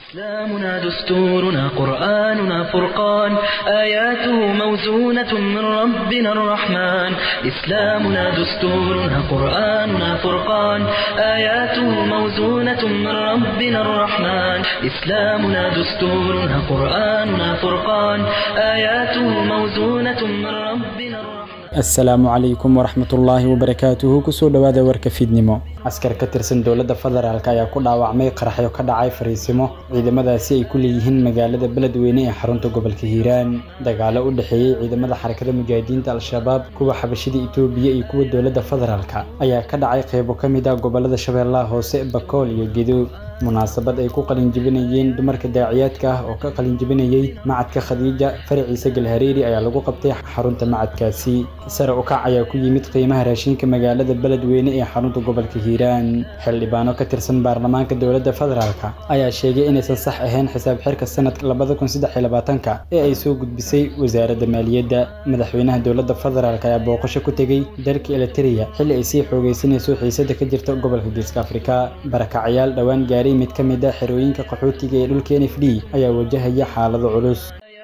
إسلامنا دستورنا قرآننا فرقان آياته موزونة من ربنا الرحمن إسلامنا دستورنا قرآننا فرقان آياته موزونة من ربنا الرحمن إسلامنا دستورنا قرآننا فرقان آياته موزونة من ربنا الرحمن asalaamu calaykum waraxmatullaahi wabarakaatuhu kusoo dhowaada warka fiidnimo askar ka tirsan dowladda federaalk ayaa ku dhaawacmay qaraxyo ka dhacay fariisimo ciidamadaasi ay ku leeyihiin magaalada beledweyne ee xarunta gobolka hiiraan dagaalo u dhexeeyey ciidamada xarakada mujaahidiinta al-shabaab kuwa xabashida itoobiya iyo kuwa dowladda federaalk ayaa ka dhacay qeybo ka mid ah gobolada shabeellaha hoose bakool iyo gedo munaasabad ay ku qalinjibinayeen dumarka daaciyaadka ah oo ka qalinjibinayey macadka khadiija faraciise galhareeri ayaa lagu qabtay xarunta macadkaasi sare u kac ayaa ku yimid qiimaha raashinka magaalada beledweyne ee xarunta gobolka hiiraan xildhibaano ka tirsan baarlamaanka dowladda federaalk ayaa sheegay inaysan sax ahayn xisaab xirka sanadka labada kun saddex iyo labaatanka ee ay soo gudbisay wasaaradda maaliyadda madaxweynaha dowladda federaalk ayaa booqasho ku tegey dalka eliteria xilli ay sii xoogeysanayso xiisada ka jirta gobolka geeska afrika barakacyaal dhowaan gaaray mid ka mid ah xerooyinka qaxootiga ee dhulka n f d ayaa wajahaya xaalado culus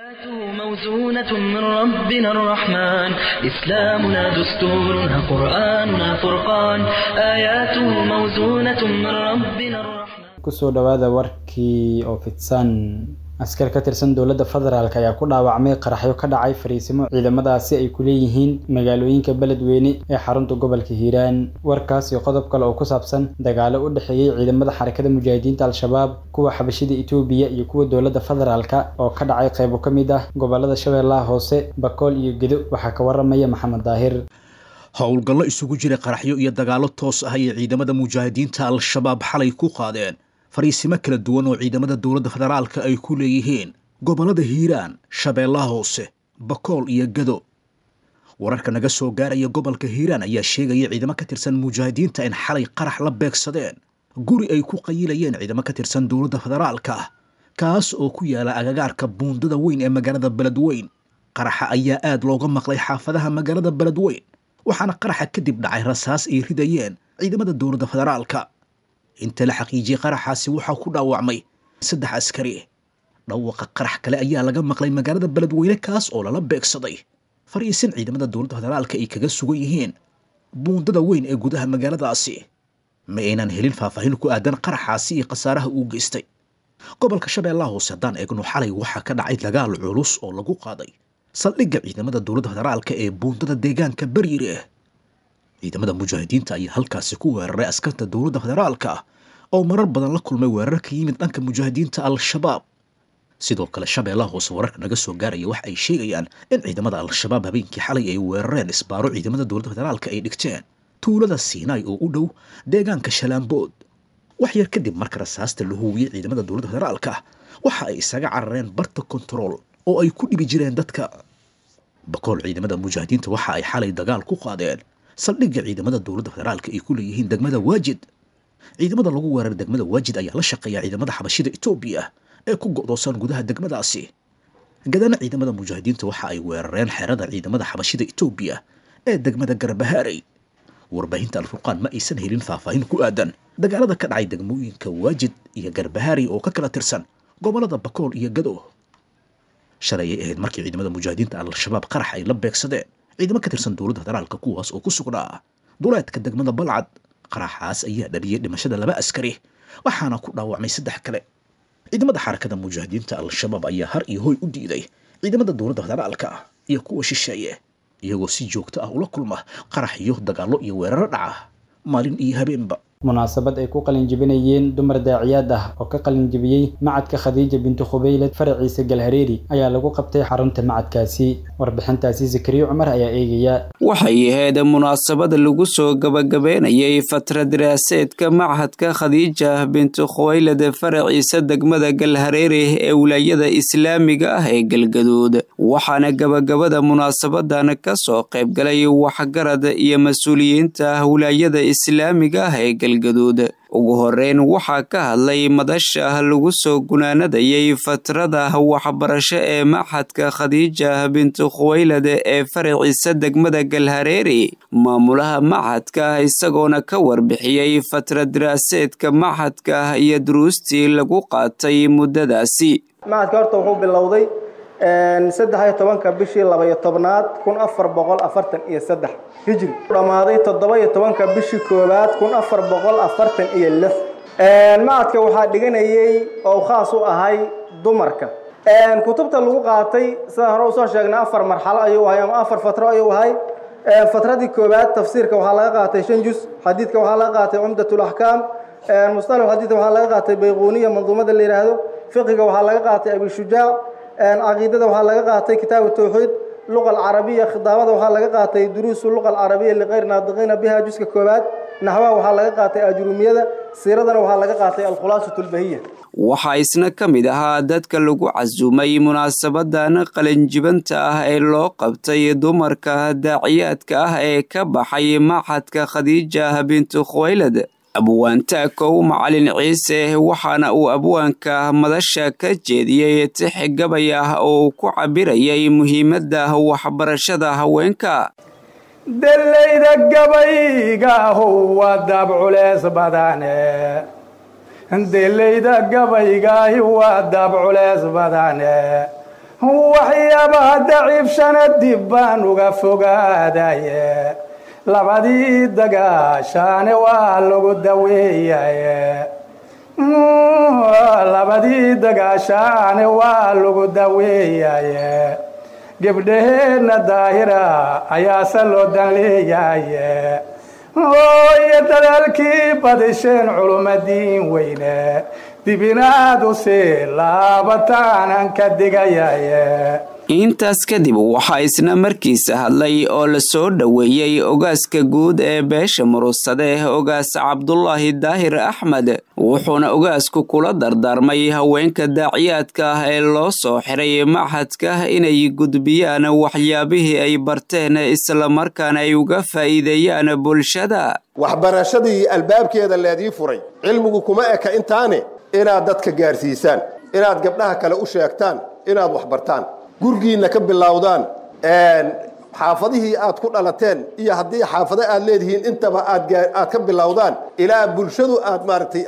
موزونة من ربنا الرحمن إسلامنا دستورنا قرآننا فرقان آياته موزونة من ربنا الرحمن kusoo dhowaada warkii oo fidsan askar ka tirsan dowladda federaalk ayaa ku dhaawacmay qaraxyo ka dhacay fariisimo ciidamadaasi ay ku leeyihiin magaalooyinka beledweyne ee xarunta gobolka hiiraan warkaas iyo qodob kale oo ku saabsan dagaalo u dhexeeyey ciidamada xarakada mujaahidiinta al-shabaab kuwa xabashida itoobiya iyo kuwa dowladda federaalk oo ka dhacay qeybo ka mid ah gobolada shabeellaha hoose bakool iyo gedo waxaa ka waramaya maxamed daahir howlgallo isugu jira qaraxyo iyo dagaallo toos ah ayay ciidamada mujaahidiinta al-shabaab xalay ku qaadeen fariisimo kala duwan oo ciidamada dowladda federaalka ay ku leeyihiin gobollada hiiraan shabeellaha hoose bakool iyo gado wararka naga soo gaaraya gobolka hiiraan ayaa sheegaya ciidamo ka tirsan mujaahidiinta in xalay qarax la beegsadeen guri ay ku qayilayeen ciidamo ka tirsan dowladda federaalka kaas oo ku yaala agagaarka buundada weyn ee magaalada beledweyn qaraxa ayaa aad looga maqlay xaafadaha magaalada beledweyn waxaana qaraxa kadib dhacay rasaas ay ridayeen ciidamada dowladda federaalka inta la xaqiijiyey qaraxaasi waxaa ku dhaawacmay saddex askari dhawaqa qarax kale ayaa laga maqlay magaalada beledweyne kaas oo lala beegsaday fariisin ciidamada dowladda federaalka ay kaga sugan yihiin buundada weyn ee gudaha magaaladaasi ma aynan helin faahfaahin ku aadan qaraxaasi iyo khasaaraha uu geystay gobolka shabeellaha hoose haddaan eegno xalay waxaa ka dhacay dagaal culus oo lagu qaaday saldhigga ciidamada dowladda federaalka ee buundada deegaanka beriire ciidamada mujaahidiinta ayaa halkaasi ku weeraray askarta dowladda federaalka oo marar badan la kulmay weerar ka yimid dhanka mujaahidiinta al-shabaab sidoo kale shabeellaha hoose wararka naga soo gaaraya waxa ay sheegayaan in ciidamada al-shabaab habeenkii xalay ay weerareen isbaaro ciidamada dowladda federaalka ay dhigteen tuulada siinaay oo u dhow deegaanka shalaambood wax yar kadib marka rasaasta la huwiyey ciidamada dowladda federaalka waxa ay isaga carareen barta kontarool oo ay ku dhibi jireen dadka bakool ciidamada mujaahidiinta waxa ay xalay dagaal ku qaadeen saldhigga ciidamada dowladda federaalka ay ku leeyihiin degmada waajid ciidamada lagu weeraray degmada waajid ayaa la shaqeeya ciidamada xabashida etoobiya ee ku go'doosan gudaha degmadaasi gadana ciidamada mujaahidiinta waxa ay weerareen xerada ciidamada xabashida etoobiya ee degmada garbahaarey warbaahinta alfurqaan ma aysan helin faahfaahin ku aadan dagaalada ka dhacay degmooyinka waajid iyo garbahaarey oo ka kala tirsan gobolada bakool iyo gado shalay ay ahayd markii ciidamada mujaahidiinta al-shabaab qarax ay la beegsadeen ciidamo ka tirsan dowladda federaalka kuwaas oo ku sugnaa duleedka degmada balcad qaraxaas ayaa dhaliyay dhimashada laba askari waxaana ku dhaawacmay saddex kale ciidamada xarakada mujaahidiinta al-shabaab ayaa har iyo hoy u diiday ciidamada dowladda federaalka iyo kuwa shisheeye iyagoo si joogto ah ula kulma qarax iyo dagaallo iyo weeraro dhaca maalin iyo habeenba munaasabad ay ku qalinjibinayeen dumar daaciyaad ah oo ka qalinjibiyey macadka khadiija bintu khubaylad faraciise galhareeri ayaa lagu qabtay xarunta macadkaasi warbixintaasi zakariyo cumar ayaa eegaya waxay ahayd munaasabad lagu soo gabagabeynayay fatra daraaseedka machadka khadiija bintu khubaylad faraciise degmada galhareeri ee wilaayada islaamiga ah ee galgaduud waxaana gabagabada munaasabadan ka soo qaybgalay waxgarad iyo mas-uuliyiinta wilaayada islaamiga ah ee galgaduud ugu horeyn waxaa ka hadlay madasha lagu soo gunaanadayay fatrada waxbarasho ee maxadka khadiija bintu khuwaylad ee faraciisa degmada galhareeri maamulaha maxadka isagoona ka warbixiyey fatra daraaseedka maxadka iyo duruustii lagu qaatay muddadaasi maxadka horta wuxuu bilowday saddex iyo tobanka bishii labaiyo tobnaad kun afar boqol afartan iyo saddex hijri dhammaaday toddoba iyo tobanka bishii koowaad kun afar boqol afartan iyo lix macadka waxaa dhiganayay oo khaas u ahay dumarka kutubta lagu qaatay sidaan hore usoo sheegnay afar marxalo ayuu ahay ama afar fatro ayuu ahay fatradii koowaad tafsiirka waxaa laga qaatay shan jus xadiidka waxaa laga qaatay cumdatul axkaam musطalax xadiidka waxaa laga qaatay bayquuniya manduumada la yidhaahdo fiqiga waxaa laga qaatay abishujaac caqiidada waxaa laga qaatay kitaabu tawxiid luqa alcarabiya khidaabada waxaa laga qaatay duruusu luqa alcarabiya liqayr naadiqiina biha juska koowaad naxwaha waxaa laga qaatay ajrumiyada siiradana waxaa laga qaatay alkhulaasatu lbahiya waxaa isna ka mid ahaa dadka lagu casuumay munaasabadan qalinjibanta ah ee loo qabtay dumarka daaciyaadka ah ee ka baxay maxadka khadiija bintu khuwaylad abwaantaakow macalin ciise waxaana uu abwaanka madasha ka jeediyey tix gabay ah oo ku cabirayay muhiimadda waxbarashada haweenka delayda gabaygaahow waa daab culees badane delayda gabaygaahi waa daab culees badane waxyaabaha daciifshana dib baan uga fogaadaye labadii dagaashaane waa lagu daweeyaye labadii dagaashaane waa lagu daweeyaye gebdhaheenna daahira ayaase loo dan leeyaye iyo dadaalkii badisheen culumadiin weyne dibinaad u sii laabataanan ka digayaye intaas kadib waxaa isna markiisa hadlay oo la soo dhoweeyey ogaaska guud ee beesha murugsade ogaas cabdulaahi daahir axmed wuxuuna ogaasku kula dardaarmay haweenka daaciyaadka ah ee loo soo xiray maxadka inay gudbiyaan waxyaabihii ay barteen islamarkaana ay uga faa'iideeyaan bulshada waxbarashadii albaabkeeda leedii furay cilmigu kuma eka intaane inaad dadka gaarsiisaan inaad gabdhaha kale u sheegtaan inaad waxbartaan gurgiinna ka bilowdaan xaafadihii aad ku dhalateen iyo haddii xaafado aad leedihiin intaba aad ka bilowdaan ilaa bulshadu aad maaragtay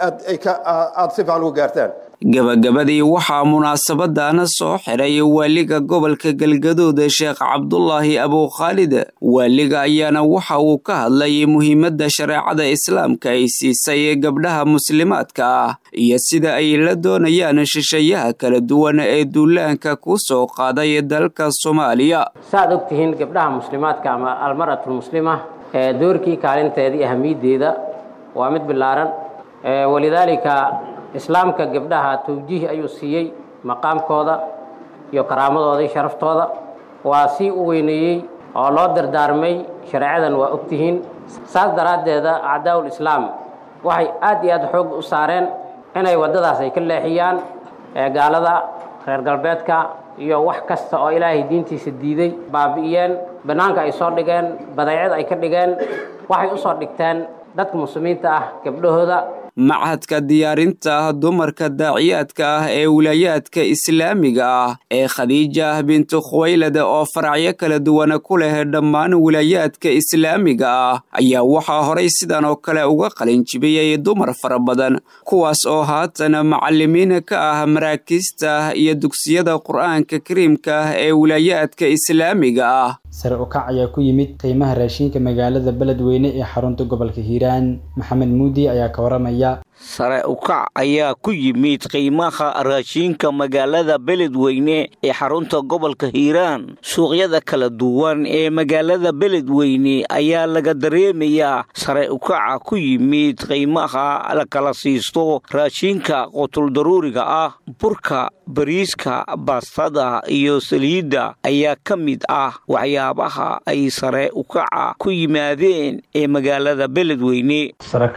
aad si fiican uga gaartaan gabagabadii waxaa munaasabadana soo xiray waaliga gobolka galgaduud sheekh cabdulaahi abukhaalid waaliga ayaana waxa uu ka hadlay muhiimadda shareecada islaamka ay siisay gabdhaha muslimaadka ah iyo sida ay la doonayaan shishayaha kala duwan ee duulaanka ku soo qaaday dalka soomaaliya saaad og tihiin gabdhaha muslimaadka ama almar'atulmuslima ee doorkii kaalinteeda iyo ahamiyadeeda waa mid bilaaran walidaalika islaamka gabdhaha tawjiih ayuu siiyey maqaamkooda iyo karaamadooda iyo sharaftooda waa sii u weyneeyey oo loo dardaarmay shareecadan waa ogtihiin saas daraaddeeda acdaa'ul islaam waxay aad iyo aad xoog u saareen inay waddadaas ay ka leexiyaan gaalada reer galbeedka iyo wax kasta oo ilaahay diintiisa diiday baabi'iyeen bannaanka ay soo dhigeen badeecad ay ka dhigeen waxay u soo dhigteen dadka muslimiinta ah gabdhahooda machadka diyaarinta dumarka daaciyaadka ah ee wilaayaadka islaamiga ah ee khadiija bintu khuwaylad oo faracyo kala duwana ku leh dhammaan wilaayaadka islaamiga ah ayaa waxaa horay sidan oo kale uga qalinjibiyey dumar fara badan kuwaas oo haatan macalimiin ka ah maraakiista iyo dugsiyada qur-aanka kariimka ah ee wilaayaadka islaamiga ah sare ukac ayaa ku yimid qiimaha raashinka magaalada beledweyne ee xarunta gobolka hiiraan maxamed muudi ayaa ka waramaya sare ukac ayaa ku yimid qiimaha raashiinka magaalada beledweyne ee xarunta gobolka hiiraan suuqyada kala duwan ee magaalada beledweyne ayaa laga dareemayaa sare ukaca ku yimid qiimaha la kala siisto raashiinka qutuldaruuriga ah burka bariiska baastada iyo saliidda ayaa ka mid ah waxyaabaha ay sare ukaca ku yimaadeen ee magaalada beledweyne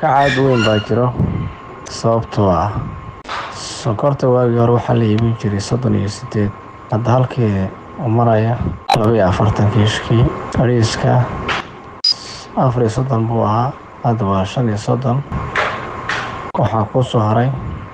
sababtoo ah sonkorta waagii hore waxaa la iibin jiray soddon iyo siddeed hadda halkii oo maraya labaiyo afartan kiishkii bariiska afar iyo soddon buu ahaa hadda waa shan iyo soddon waxaa ku soo haray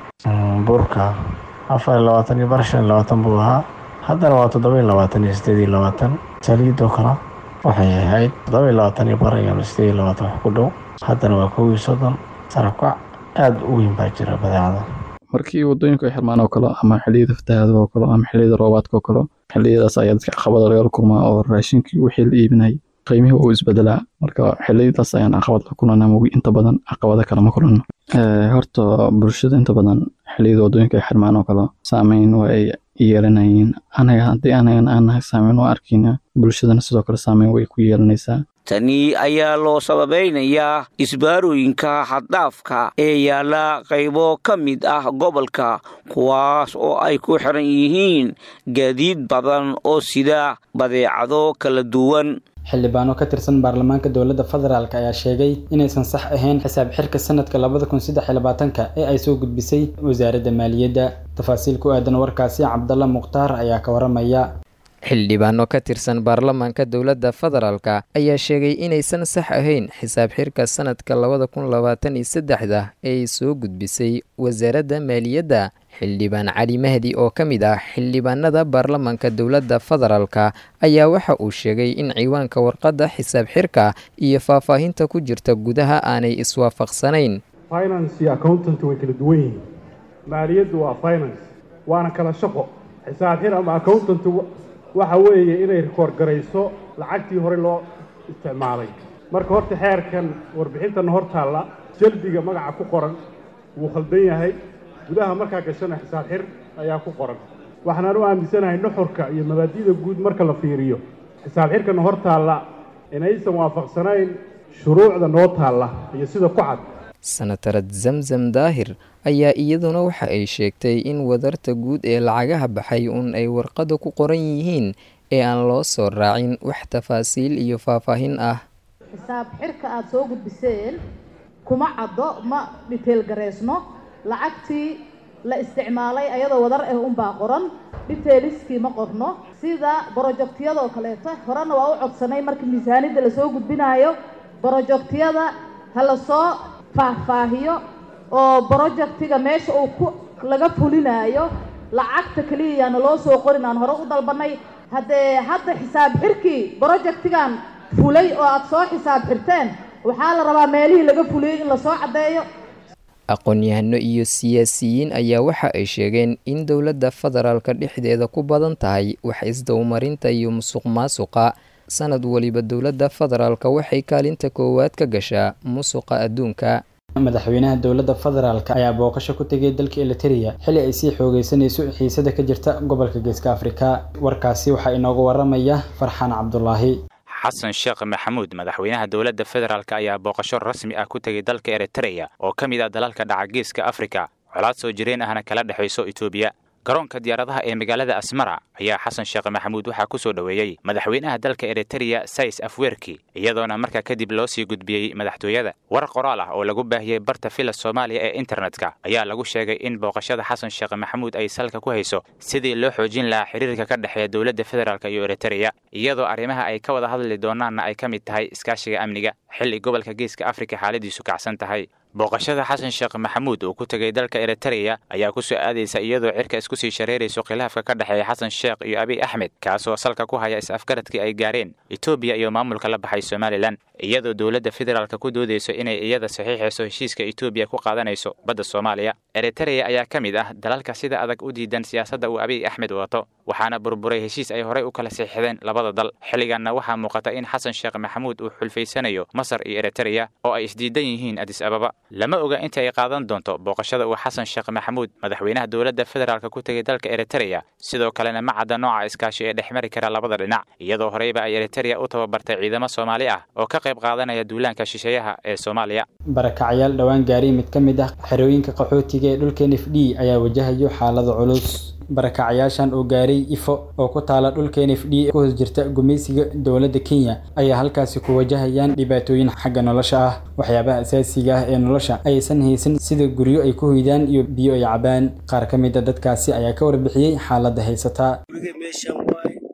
burka afar iyo labaatan iyo bar shan iyo labaatan buu ahaa haddana waa toddoba iyo labaatan iyo sideed iyo labaatan saliidoo kale waxay ahayd toddoba iyo labaatan iyo bar iyo sideed iyo labaatan wax ku dhow haddana waa kow iyo soddon sarakac aada u weyn baa jira badeecada markii wadooyinka ay xirmaan oo kale ama xilliyada fatahaada oo kale ama xilliyada roobaadka oo kale xilliyadaas ayaa dadka caqabada lagala kulmaa oo raashinkii wixii la iibinayay qiimihii uu isbedelaa marka xilliyadaas ayaan caqabad la kulanaa mogi inta badan caqabada kale ma kulanno horta bulshada inta badan xilliyada wadooyinka ay xirmaan oo kale saameyn waa ay yeelanayeen anaga haddii anagan aan saameyn u arkayna bulshadana sidoo kale saameyn way ku yeelanaysaa tani ayaa loo sababeynayaa isbaarooyinka xaddhaafka ee yaalla qaybo ka mid ah gobolka kuwaas oo ay ku xiran yihiin gaadiid badan oo sida badeecado kala duwan xildhibaano ka tirsan baarlamaanka dowladda federaalk ayaa sheegay inaysan sax ahayn xisaab xirka sanadka labada kun saddex iyo labaatanka ee ay soo gudbisay wasaaradda maaliyadda tafaasiil ku aadan warkaasi cabdalla mukhtaar ayaa ka waramaya xildhibaano ka tirsan baarlamaanka dowladda federaalka ayaa sheegay inaysan sax ahayn xisaab xirka sanadka labada kun labaatan iyo saddexda ee ay soo gudbisay wasaaradda maaliyadda xildhibaan cali mahdi oo ka mid ah xildhibaanada baarlamaanka dowladda federaalka ayaa waxa uu sheegay in ciwaanka warqadda xisaab xirka iyo faahfaahinta ku jirta gudaha aanay iswaafaqsanayn finance iyo accountant way kala duwan yihiin maaliyaddu waa finance waana kala shaqo xisaab xir ama accountant waxa weeye inay rikoor garayso lacagtii hore loo isticmaalay marka horta xeerkan warbixintan hor taalla jaldiga magaca ku qoran wuu khaldan yahay gudaha markaa gashana xisaab xir ayaa ku qoran waxaanaan u aaminsanahay nuxurka iyo mabaadi'da guud marka la fiiriyo xisaab xirkana hor taalla inaysan waafaqsanayn shuruucda noo taalla iyo sida ku cad sanatarad zamzam daahir ayaa iyaduna waxa ay sheegtay in wadarta guud ee lacagaha baxay uun ay warqadda ku qoran yihiin ee aan loo soo raacin wax tafaasiil iyo faahfaahin ah xisaab xirka aada soo gudbiseen kuma caddo ma dhiteel gareysno lacagtii la isticmaalay ayadoo wadar ah unbaa qoran dhiteeliskii ma qorno sida brojektiyadoo kaleeto horena waa u codsanay marka miisaanidda lasoo gudbinaayo brojektiyada ha lasoo faahfaahiyo oo brojectiga meesha uu ku laga fulinaayo lacagta keliya yaana loo soo qorin aan hore u dalbanay haddee hadda xisaab xirkii brojectigan fulay oo aada soo xisaab xirteen waxaa la rabaa meelihii laga fuliyey in lasoo caddeeyo aqoon-yahano iyo siyaasiyiin ayaa waxa ay sheegeen in dowladda federaalka dhexdeeda ku badan tahay wax isdowmarinta iyo musuq maasuqa sanad waliba dowladda federaalka waxay kaalinta koowaad ka gashaa musuqa adduunka madaxweynaha dowladda federaalk ayaa booqasho ku tegay dalka eliteria xilli ay sii xoogeysanayso xiisada ka jirta gobolka geeska afrika warkaasi waxaa inooga waramaya farxaan cabdulaahi xasan sheekh maxamuud madaxweynaha dowladda federaalk ayaa booqasho rasmi ah ku tegay dalka eritreya oo ka mid ah dalalka dhaca geeska afrika colaad soo jireen ahna kala dhexayso etoobiya garoonka diyaaradaha ee magaalada asmara ayaa xasan sheekh maxamuud waxaa ku soo dhoweeyey madaxweynaha dalka eritreya sais afwerki iyadoona markaa kadib loo sii gudbiyey madaxtooyada war qoraal ah oo lagu baahiyey barta fila soomaaliya ee internetka ayaa lagu sheegay in booqashada xasan sheekh maxamuud ay salka ku hayso sidii loo xoojin lahaa xiriirka ka dhexeeya dowladda federaalk iyo eritreya iyadoo arrimaha ay ka wada hadli doonaanna ay ka mid tahay iskaashiga amniga xilli gobolka geeska afrika xaaladiisu kacsan tahay booqashada xasan sheekh maxamuud uu ku tegay dalka eritreya ayaa ku soo aadaysa iyadoo cirka isku sii shareerayso khilaafka ka dhexeeya xasan sheekh iyo abiy axmed kaasoo salka ku haya is-afgaradkii ay gaareen etoobiya iyo maamulka la baxay somalilan iyadoo dowladda federaalka ku doodayso inay iyada saxiixayso heshiiska etoobiya ku qaadanayso badda soomaaliya eritreya ayaa ka mid ah dalalka sida adag u diidan siyaasadda uu abiy axmed wato waxaana burburay heshiis ay horey u kala siixdeen labada dal xilliganna waxaa muuqata in xasan sheekh maxamuud uu xulfaysanayo masar iyo eritreya oo ay isdiidan yihiin adis ababa lama oga inta ay qaadan doonto booqashada uu xasan sheekh maxamuud madaxweynaha dowladda federaalk ku tegay dalka eritreya sidoo kalena ma cadda nooca iskaashi ee dhex mari kara labada dhinac iyadoo horeyba ay eritreya u tababartay ciidamo soomaali ah oo ka qayb qaadanaya duulaanka shisheeyaha ee soomaaliya barakacyaal dhowaan gaaray mid ka mid ah xerooyinka qaxootiga ee dhulka n f d ayaa wajahayo xaalado culus barakacayaashan oo gaaray ifo oo ku taala dhulka n f d ku hoos jirta gumaysiga dowladda kenya ayaa halkaasi ku wajahayaan dhibaatooyin xagga nolosha ah waxyaabaha asaasiga ah ee nolosha aysan haysan sida guryo ay ku hoydaan iyo biyo ay cabaan qaar ka mid a dadkaasi ayaa ka warbixiyey xaaladda haysataa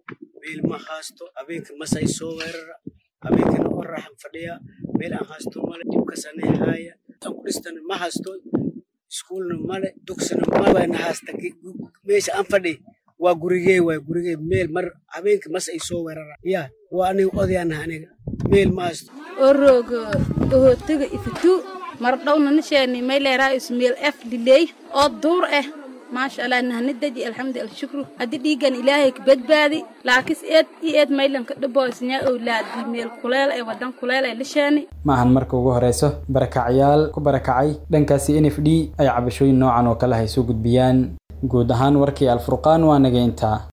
meel ma haasto habeenka masay soo weerara habeenkana oraxan fadhiya meel aan haasto male dhibkasane haaya tan ku dhistan ma haasto iskuulna male dugsina mabana haasta meesha aan fadhi waa gurigey waay gurigey meel mar habeenka mas ay soo weerara ya waa aniga odayaanaha aniga meel ma haasto orogo ohotaga ifitu mar dhowna nisheeni mayleeraa ismeel f diley oo duur ah maasha allah nahni daji alxamdu alshukru haddii dhiigan ilaahay ka badbaadi laakis eed i eed maylanka dhaboysnya owlaadi meel kuleel ee wadan kuleel ee lisheeni ma ahan marka ugu horeyso barakacyaal ku barakacay dhankaasi n f d ay cabashooyin noocan oo kale hay soo gudbiyaan guud ahaan warkii alfurqaan waa naga intaa